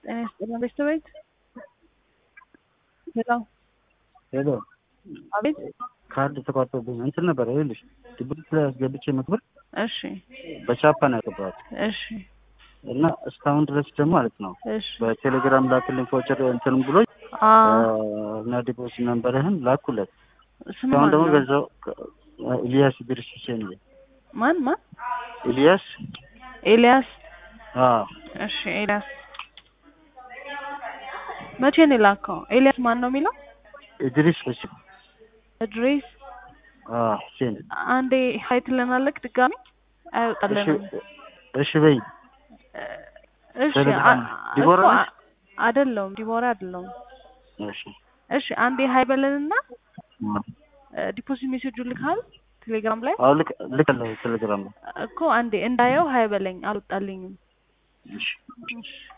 ጤና ይስጥልን ቤተሰቤት ሄሎ ሄሎ አቤት ካርድ ተቋርጦብኝ እንትን ነበር ይኸውልሽ ድብት ላይ አስገብቼ መክበር እሺ በቻፓ ነው ያገባሁት እሺ እና እስካሁን ድረስ ደግሞ ማለት ነው እሺ በቴሌግራም ላክልኝ ፎቸር እንትን ብሎ አ እና ዲፖስ ነንበርህን ላኩለት ስም እስካሁን ማን ደግሞ ነው? በዛው ኢልያስ ድርስ ሁሴን ነው ማን ማን ኢልያስ ኤልያስ አዎ እሺ ኤልያስ መቼ ነው የላከው ኤልያስ ማን ነው የሚለው ኢድሪስ ሁሴን እድሪስ አዎ ሁሴን አንዴ ሀይ ትለናለህ ድጋሚ እሺ አይወጣልንም እሺ በይ እሺ ቴሌግራም አ- ዲቦራ እኮ ነች? አ- አይደለሁም ዲቦራ አይደለሁም እሺ እሺ አንዴ ሀይ በለንና ዲፖዚት ሜሴጁ ልካል ቴሌግራም ላይ አዎ ልክ ልካለሁ ቴሌግራም ላይ እኮ አንዴ እንዳየው ሀይ በለኝ አልወጣልኝም እሺ እሺ